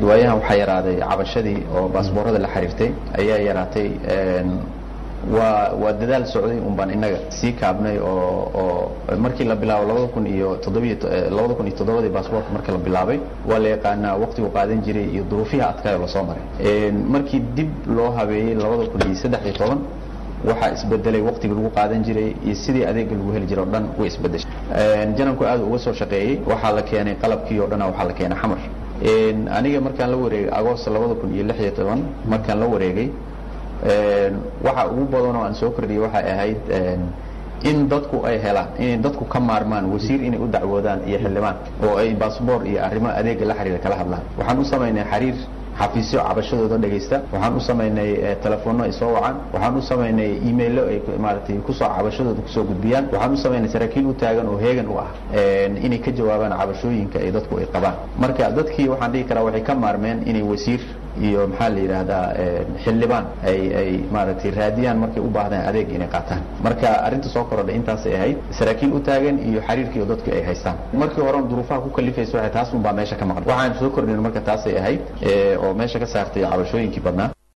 waayahan waxaa yaraaday cabashadii oo baasboorada la xiriirtay ayaa yaraatay waa waa dadaal socday un baan innaga sii kaabnay oo oo markii la bilaabo labada kun iyo toddobiyo labada kun iyo toddobadii baasboortka markii la bilaabay waa la yaqaanaa waqtigu qaadan jiray iyo duruufiha adkaayoo lasoo maray markii dib loo habeeyey labada kun iyo saddex iyo toban waxaa isbedelay waqtigii lagu qaadan jiray iyo sidii adeega lagu heli jiray o dhan way isbedeshay jananku aad uga soo shaqeeyey waxaa la keenay qalabkii o dhana waxaa la keenay xamar aniga markaan la wareegay agost labada kun iyo lix iyo toban markaan la wareegay waxa ugu badan oo aan soo kordhiyey waxay ahayd in dadku ay helaan inay dadku ka maarmaan wasiir inay u dacwoodaan iyo xildhibaan oo ay baasboor iyo arrimo adeega la xiriira kala hadlaan waxaan u samaynay xiriir xafiisyo cabashadooda dhegaysta waxaan u samaynay telefoonno ay soo wacaan waxaan u samaynay emailo ay maaragtay kusoo cabashadooda kusoo gudbiyaan waxaan u samaynay saraakiil u taagan oo heegan u ah inay ka jawaabaan cabashooyinka ay dadku ay qabaan marka dadkii waxaan dhihi karaa waxay ka maarmeen inay wasiir iyo maxaa la yidhaahdaa xildhibaan ay ay maaragtay raadiyaan markay u baahdaan adeeg inay qaataan marka arrinta soo korodhay intaasay ahayd saraakiil u taagan iyo xiriirkiiyo dadku ay haystaan markii horen duruufaha ku kalifaysa waxay taas un baa meesha ka maqan waxaan soo kordhin marka taasay ahayd oo meesha ka saartay cabashooyinkii badnaa